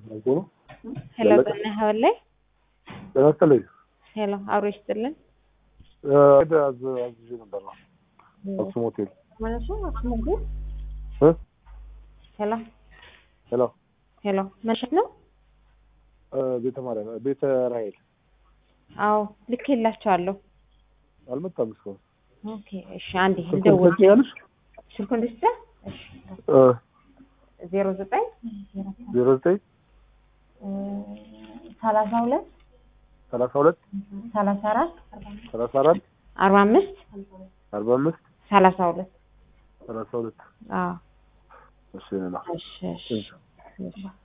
ሄሎ ጤና ይኸውልህ። ጤና ይስጥልኝ። ሄሎ አብሮ ይስጥልን። ሄደ አዝ- አዝዤ ነበር ነው አክሱም ሆቴል ማለት ነው አክሱም ሆቴል። እ? ሄሎ ሄሎ ሄሎ መሸት ነው? እ፣ ቤተ ማርያም ቤተ ራሔል አዎ ልክ የላቸዋለሁ። አልመጣም እስካሁን። ኦኬ እሺ፣ አንዴ ስልኩን ልደውል። ትሰጪኛለሽ? ስልኩን ልስጥህ? እሺ እ፣ ዜሮ ዘጠኝ ዜሮ ዘጠኝ ሰላሳ ሁለት ሰላሳ ሁለት ሰላሳ አራት ሰላሳ አራት አርባ አምስት አርባ አምስት ሰላሳ ሁለት ሰላሳ ሁለት አዎ እሺ ነው እሺ እሺ እሺ